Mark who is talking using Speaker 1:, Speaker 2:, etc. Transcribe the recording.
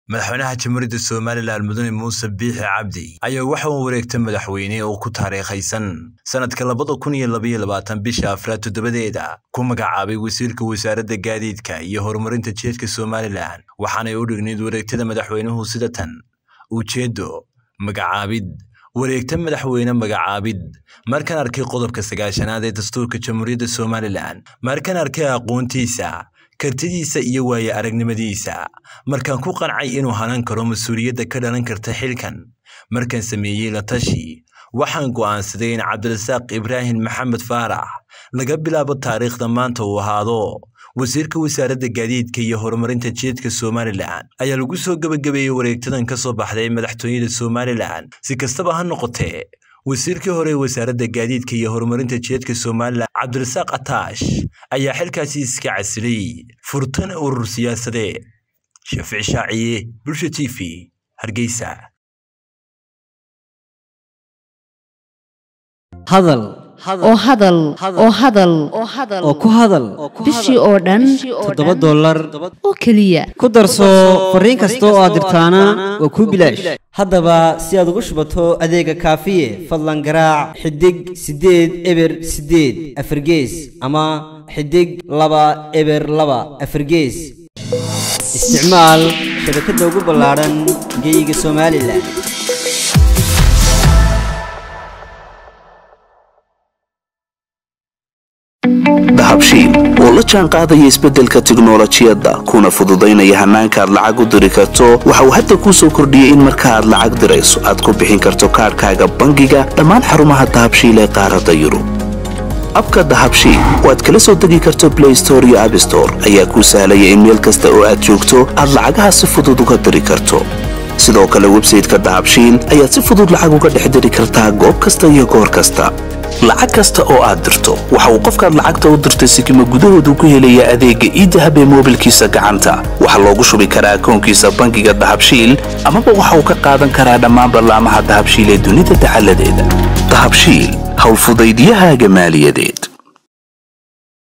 Speaker 1: madaxweynaha jamhuuriyadda somalilan mudane muuse biixi cabdi ayaa waxa uu wareegtay madaxweyne oo ku taariikhaysan sanadka labada kun iyo labaiyo labaatan bisha afraad toddobadeeda ku magacaabay wasiirka wasaaradda gaadiidka iyo horumarinta jeedka somalilan waxaanay u dhignayd wareegtada madaxweynuhu sida tan ujeeddo magacaabid wareegta madaxweyne magacaabid markaan arkay qodobka sagaashanaad ee dastuurka jamhuuriyadda somalilan markaan arkay aqoontiisa kartidiisa iyo waaye aragnimadiisa markaan ku qancay inuu hanan karo mas-uuliyadda ka dhalan karta xilkan markaan sameeyey la tashi waxaan go'aansaday in cabdirasaaq ibraahim maxamed faarax laga bilaabo taariikhda maanta uu ahaado wasiirka wasaaradda gaadiidka iyo horumarinta jeedka somalilan ayaa lagu soo gebagabeeyey wareegtadan ka soo baxday madaxtooyada somalilan si kastaba ha noqotee wasiirkii hore ee wasaaradda gaadiidka iyo horumarinta jeedka somalilan cabdirasaaq ataash ayaa xilkaasi iska casilay furtan urur siyaasadeed shaafici shaaciye bulsha t v hargeysa
Speaker 2: hadal
Speaker 3: oo hadal oo hadal
Speaker 2: oo ku hadal
Speaker 3: bishii oo dhan
Speaker 2: toddoba dollar
Speaker 3: oo keliya
Speaker 2: ku darso fariin kasta oo aad dirtaana waa kuu bilaash haddaba si aad ugu shubato adeega kaafiye fadlan garaac xidig siddeed eber siddeed afargees ama xidig laba eber laba afargees isticmaal shabakadda ugu ballaadhan geeyiga somalilan
Speaker 4: dahabshiil oo la jaan qaadaya isbeddelka tiknolojiyadda kuna fududaynaya hannaanka aad lacag u diri karto waxa uu hadda kuu soo kordhiyey in marka aad lacag dirayso aad ku bixin karto kaadhkaaga bangiga dhammaan xarumaha dahabshiil ee qaaradda yurub abka dahabshiil oo aad kala soo degi karto blay store iyo abstore ayaa kuu sahlaya in meel kasta oo aad joogto aad lacagaha si fudud uga diri karto sidoo kale websayteka dahabshiil ayaad si fudud lacag uga dhex diri kartaa goob kasta iyo goor kasta lacag kasta oo aad dirto waxa uu qofkaad lacagta u dirtay sikima gudahoodu ku helayaa adeegga iidahab ee moobilkiisa gacanta waxaa loogu shubi karaa akoonkiisa bangiga dahabshiil amaba waxa uu ka qaadan karaa dhammaan ballaamaha dahabshiil ee dunida dacaladeeda dahabshiil howlfudaydiyahaaga maaliyadeed